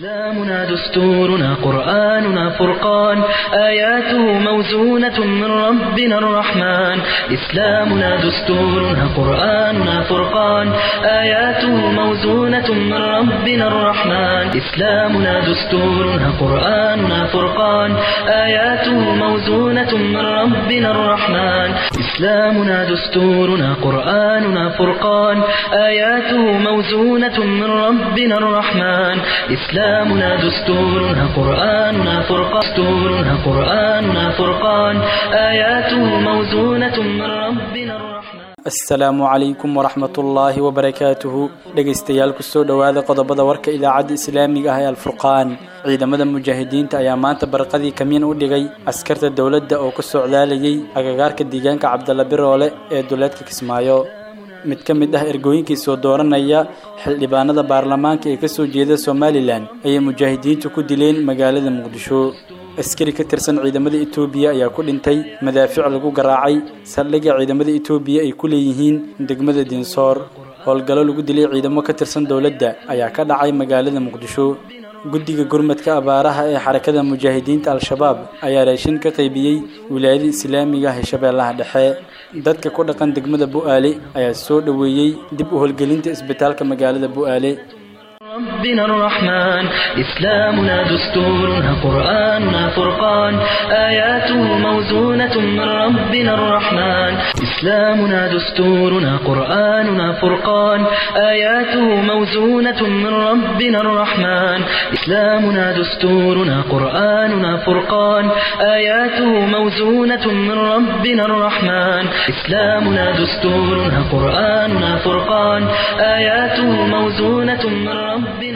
إسلامنا دستورنا قرآننا فرقان آياته موزونة من ربنا الرحمن إسلامنا دستورنا قرآننا فرقان آياته موزونة من ربنا الرحمن إسلامنا دستورنا قرآننا فرقان آياته موزونة من ربنا الرحمن إسلامنا دستورنا قرآننا فرقان آياته موزونة من ربنا الرحمن إسلامنا دستورنا قرآننا فرقان دستورنا قرآننا فرقان آياته موزونة من ربنا الرحمن asalaamu calaykum waraxmatullaahi wabarakaatuhu dhegaystayaal kusoo dhowaada qodobada warka idaacadda islaamiga ah ee alfurqaan ciidamada mujaahidiinta ayaa maanta barqadii kamiin u dhigay askarta dowladda oo ku socdaalayay agagaarka deegaanka cabdalla biroole ee duleedka kismaayo mid ka mid ah ergooyinkii soo dooranaya xildhibaanada baarlamaanka ee kasoo jeeda somalilan ayay mujaahidiintu ku dileen magaalada muqdisho askari ka tirsan ciidamada etoobiya ayaa ku dhintay madaafiic lagu garaacay saldhigga ciidamada etoobiya ay ku leeyihiin degmada dinsoor howlgallo lagu dilay ciidamo ka tirsan dowladda ayaa ka dhacay magaalada muqdisho guddiga gurmadka abaaraha ee xarakada mujaahidiinta al-shabaab ayaa raashin ka qaybiyey wilaayada islaamiga ah ee shabeellaha dhexe dadka ku dhaqan degmada bu'aale ayaa soo dhoweeyey dib u howlgelinta isbitaalka magaalada bu'aale ربنا الرحمن إسلامنا دستورنا قرآننا فرقان آياته موزونة من ربنا الرحمن إسلامنا دستورنا قرآننا فرقان آياته موزونة من ربنا الرحمن إسلامنا دستورنا قرآننا فرقان آياته موزونة من ربنا الرحمن إسلامنا دستورنا قرآننا فرقان آياته موزونة من ربنا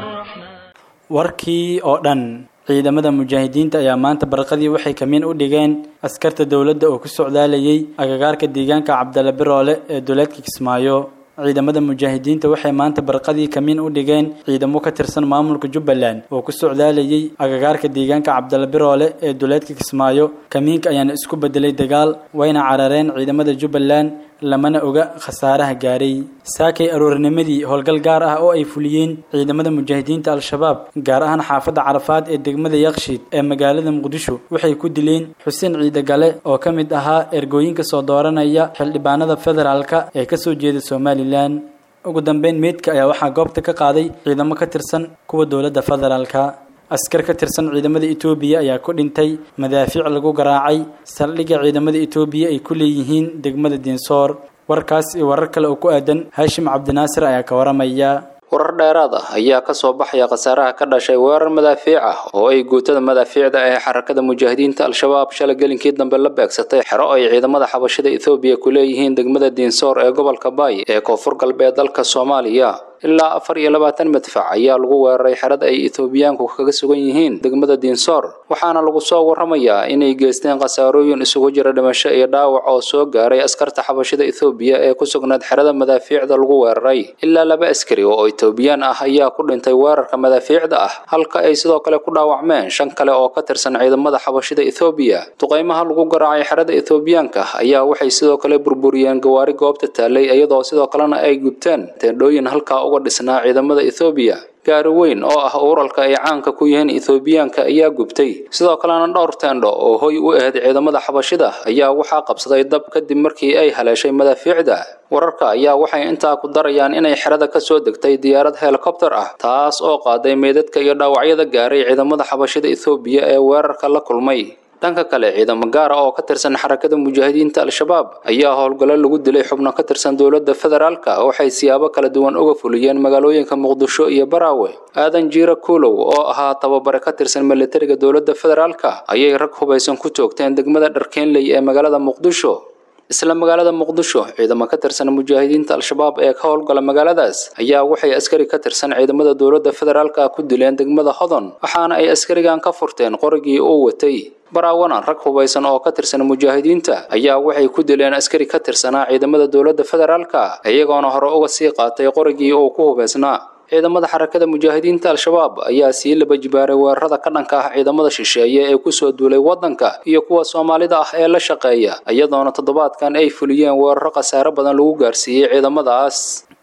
warkii oo dhan ciidamada mujaahidiinta ayaa maanta barqadii waxay kamiin u dhigeen askarta dowladda oo ku socdaalayay agagaarka deegaanka cabdalla biroole ee duleedka kismaayo ciidamada mujaahidiinta waxay maanta barqadii kamiin u dhigeen ciidamo ka tirsan maamulka jubbaland oo ku socdaalayay agagaarka deegaanka cabdalla biroole ee duleedka kismaayo kamiinka ayaana isku bedelay dagaal wayna carareen ciidamada jubbaland lamana oga khasaaraha gaaray saakay aroornimadii howlgal gaar ah oo ay fuliyeen ciidamada mujaahidiinta al-shabaab gaar ahaan xaafadda carafaad ee degmada yakshiid ee magaalada muqdisho waxay ku dileen xuseen ciidagale oo ka mid ahaa ergooyinka soo dooranaya xildhibaanada federaalka ee kasoo jeeda somalilan ugu dambeyn meydka ayaa waxaa goobta ka qaaday ciidamo ka tirsan kuwa dowladda federaalka askar ka tirsan ciidamada etoobiya ayaa ku dhintay madaafiic lagu garaacay saldhigga ciidamada etoobiya ay ku leeyihiin degmada dinsoor warkaas iyo warar kale oo ku aadan haashim cabdinaasir ayaa ka waramaya warar dheeraad ah ayaa ka soo baxaya khasaaraha ka dhashay weerar madaafiic ah oo ay guutada madaafiicda ee xarakada mujaahidiinta al-shabaab shalay gelinkii dambe la beegsatay xero ay ciidamada xabashada ethoobiya ku leeyihiin degmada dinsoor ee gobolka baay ee koonfur galbeed dalka soomaaliya ilaa afar iyo labaatan madfac ayaa lagu weeraray xerada ay ethoobiyaanku kaga sugan yihiin degmada dinsoor waxaana lagu soo waramayaa inay geysteen khasaarooyin isugu jira dhimasho iyo dhaawac oo soo gaaray askarta xabashada ethoobiya ee ku sugnayd xerada madaafiicda lagu weeraray ilaa laba askari oo etoobiyaan ah ayaa ku dhintay weerarka madaafiicda ah halka ay sidoo kale ku dhaawacmeen shan kale oo ka tirsan ciidamada xabashada ethoobiya duqaymaha lagu garaacay xerada ethoobiyaanka ayaa waxay sidoo kale burburiyeen gawaari goobta taalay iyadoo sidoo kalena ay gubteen teendhooyin halkaa uga dhisnaa ciidamada ethoobiya gaari weyn oo ah uralka ay caanka ku yihiin ethoobiyaanka ayaa gubtay sidoo kalena dhowr teendho oo hoy u ahayd ciidamada xabashida ayaa waxaa qabsaday dab kadib markii ay haleeshay madaafiicda wararka ayaa waxay intaa ku darayaan inay xerada ka soo degtay diyaarad helikobter ah taas oo qaaday meydadka iyo dhaawacyada gaaray ciidamada xabashida ethoobiya ee weerarka la kulmay dhanka kale ciidamo gaara oo ka tirsan xarakada mujaahidiinta al-shabaab ayaa howlgallo lagu dilay xubno ka tirsan dowladda federaalka waxay siyaabo kala duwan uga fuliyeen magaalooyinka muqdisho iyo baraawe aadan jiira kuulow oo ahaa tababare ka tirsan militariga dowladda federaalka ayay rag hubaysan ku toogteen degmada dharkeenley ee magaalada muqdisho isla magaalada muqdisho ciidamo ka tirsan mujaahidiinta al-shabaab ee ka howlgala magaaladaas ayaa waxay askari ka tirsan ciidamada dowladda federaalka ku dileen degmada hodon waxaana ay askarigan ka furteen qorigii uu watay baraawana rag hubaysan oo ka tirsan mujaahidiinta ayaa waxay ku dileen askari ka tirsanaa ciidamada dowladda federaalka iyagoona hore uga sii qaatay qorigii uu ku hubaysnaa ciidamada xarakada mujaahidiinta al-shabaab ayaa sii laba jibaaray weerarada ka dhanka ah ciidamada shisheeye ee kusoo duulay waddanka iyo kuwa soomaalida ah ee la shaqeeya iyadoona toddobaadkan ay fuliyeen weeraro khasaare badan lagu gaarsiiyey ciidamadaas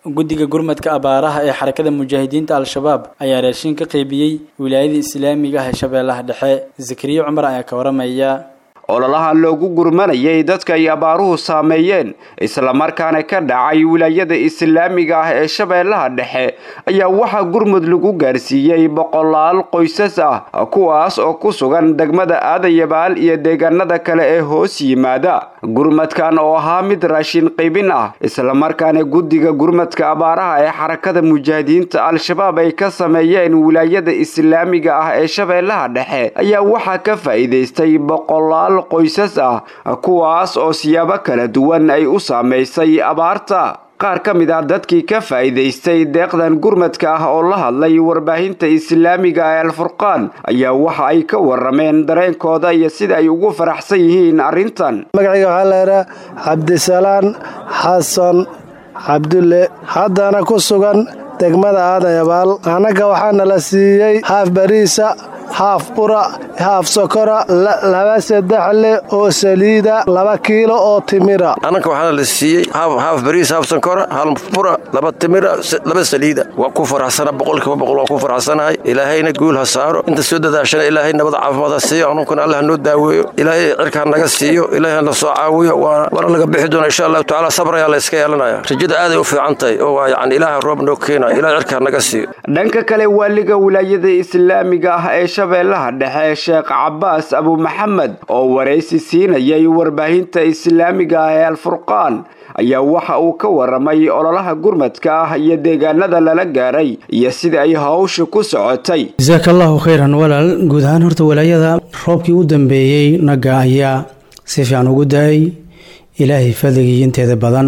guddiga gurmadka abaaraha ee xarakada mujaahidiinta al-shabaab ayaa raashin ka qaybiyey wilaayada islaamiga ah ee shabeellaha dhexe zakariya cumar ayaa ka waramaya ololaha loogu gurmanayay dadka ay abaaruhu saameeyeen islamarkaana ka dhacay wilaayada islaamiga ah ee shabeellaha dhexe ayaa waxaa gurmud lagu gaarsiiyey boqolaal qoysas ah kuwaas oo ku sugan degmada aadayabaal iyo deegaanada kale ee hoos yimaada gurmadkan oo ahaa mid raashin qaybin ah islamarkaana guddiga gurmadka abaaraha ee xarakada mujaahidiinta al-shabaab ay ka sameeyeen wilaayada islaamiga ah ee shabeellaha dhexe ayaa waxaa ka faa'iidaystay boqolaal qoysas ah kuwaas oo siyaabo kala duwan ay u saamaysay abaarta qaar ka mid ah dadkii ka faa'iidaystay deeqdan gurmadka ah oo la hadlay warbaahinta islaamiga ee alfurqaan ayaa waxa ay ka warameen dareenkooda iyo sida ay ugu faraxsan yihiin arrintan magacayga waxaa laydhaa cabdisalaan xasan cabdulle haddana ku sugan degmada aadayabaal annaga waxaana la siiyey haaf bariisa haaf bura haaf sokora laba saddexle oo saliida laba kiilo oo timira annanka waxaana la siiyey haaf bariis haaf sonkora hal bura laba timira laba saliida waa ku faraxsana boqolkiiba boqol waa ku faraxsanahay ilaahayna guul ha saaro inta soo dadaashana ilaahay nabada caafimaad ha siiyo anunkuna allah noo daaweeyo ilaahay cirkaa naga siiyo ilaahay na soo caawiyo waana laga bixi doona insha allahu tacaala sabr ayaa la iska yeelanaya rajada aaday u fiican tahay oo waa yacni ilaaha roob noo keenaya ilahay cirkaa naga siiyo dhanka kale waaliga wilaayada islaamiga ah ee shabeellaha dhexe sheekh cabaas abu maxamed oo waraysi siinayay warbaahinta islaamiga ah ee alfurqaan ayaa waxa uu ka waramay ololaha gurmadka ah iyo deegaanada lala gaaray iyo sida ay hawsha ku socotay jasaaka allahu khayran walaal guud ahaan horta walaayada roobkii u dambeeyey naga ayaa si fiican ugu da-ay ilaahay fadligii inteeda badan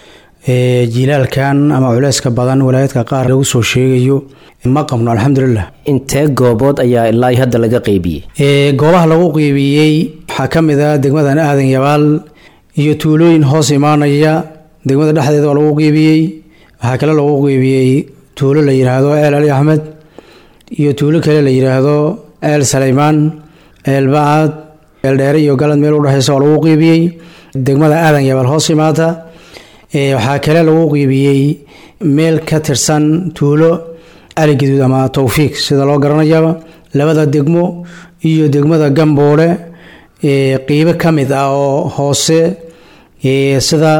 jilaalkan ama culeyska badan walaayadka qaar lagu soo sheegayo ma qabno alxamdulilah intee goobood ayaa ilaa hadda laga qeybiyey goobaha lagu qeybiyey waxaa ka mid ah degmadan aadan yabaal iyo tuulooyin hoos imaanaya degmada dhexdeeda waa lagu qeybiyey waxaa kale lagu qeybiyey tuulo la yidhaahdo eel ali axmed iyo tuulo kale la yidhaahdo eel saleymaan eel bacad eel dheere iyo galad meel udhexeysa waa lagu qeybiyey degmada aadan yabaal hoos imaata waxaa kale lagu qiibiyey meel ka tirsan tuulo ali gaduud ama towfiiq sida loo garanayaba labada degmo iyo degmada gamboole qiibo ka mid ah oo hoose sida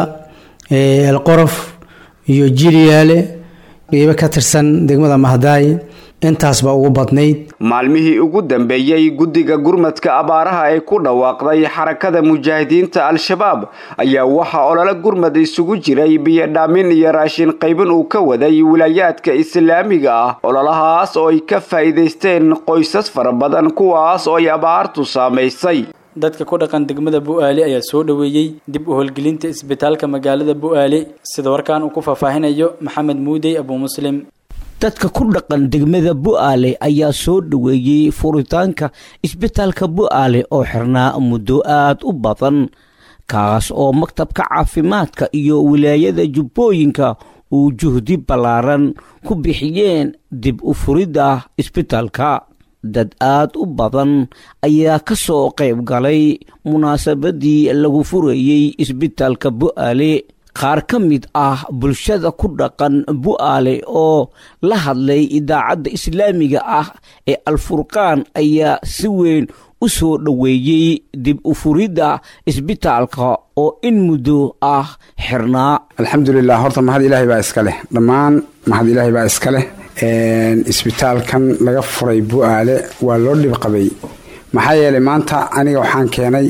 elqorof iyo jiliyaale qiibo ka tirsan degmada mahdaay intaasba ugu badnayd maalmihii ugu dambeeyey guddiga gurmadka abaaraha ee ku dhawaaqday xarakada mujaahidiinta al-shabaab ayaa waxaa olole gurmad isugu jiray biyodhaamin iyo raashin qaybin uu ka waday wilaayaadka islaamiga ah ololahaas oo ay ka faa'iidaysteen qoysas fara badan kuwaas oo ay abaartu saamaysay dadka ku dhaqan degmada bu-aale ayaa soo dhoweeyey dib u howlgelinta isbitaalka magaalada bu-aale sida warkaan uu ku faahfaahinayo maxamed muudey abuu muslim dadka ku dhaqan degmada bu-aale ayaa soo dhoweeyey furitaanka isbitaalka bu-aale oo xirnaa muddo aad u badan kaas oo maktabka caafimaadka iyo wilaayada jubbooyinka uu juhdi ballaaran ku bixiyeen dib u furidda isbitaalka dad aad u badan ayaa ka soo qayb galay munaasabadii lagu furayey isbitaalka bu-aale qaar ka mid ah bulshada ku dhaqan bu-aale oo la hadlay idaacadda islaamiga ah ee alfurqaan ayaa si weyn u soo dhoweeyey dib u furidda isbitaalka oo in muddo ah xirnaa alxamdulilah horta mahad ilaahay baa iska leh dhammaan mahad ilaahay baa iska leh isbitaalkan laga furay bu-aale waa loo dhib qabay maxaa yeelay maanta aniga waxaan keenay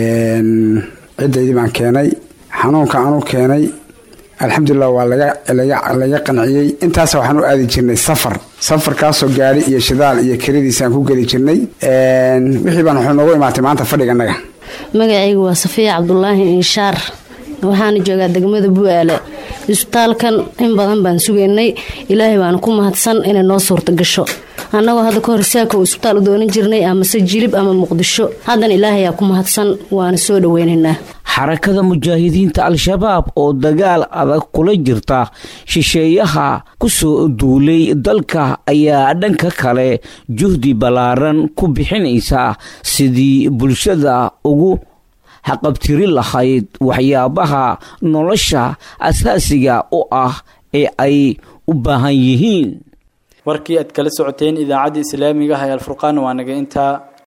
ciddaydii baan keenay xanuunka anu keenay alxamdulilah waa laga qanciyey intaas waxaan u aadi jirnay safar safarkaasoo gaari iyo shidaal iyo kelidiisaan ku geli jirnay wixii baan wuxuu noogu imaatay maanta fadhiganaga magacaygu waa safiya cabdulaahi inshaar waxaana joogaa degmada bu-aale isbitaalkan in badan baan sugaynay ilaahay baana ku mahadsan inay noo suurta gasho annagoo hadda ka hor saaka uu isbitaal u doonan jirnay amase jilib ama muqdisho haddana ilaahayaa ku mahadsan waana soo dhoweynaynaa xarakada mujaahidiinta al-shabaab oo dagaal adag kula jirta shisheeyaha ku soo duulay dalka ayaa dhanka kale juhdi ballaaran ku bixinaysa sidii bulshada ugu haqabtiri lahayd waxyaabaha nolosha asaasiga u ah ee ay u baahan yihiin warkii aad kala socoteen idaacadda islaamiga ah ee alfurqaan waa naga intaa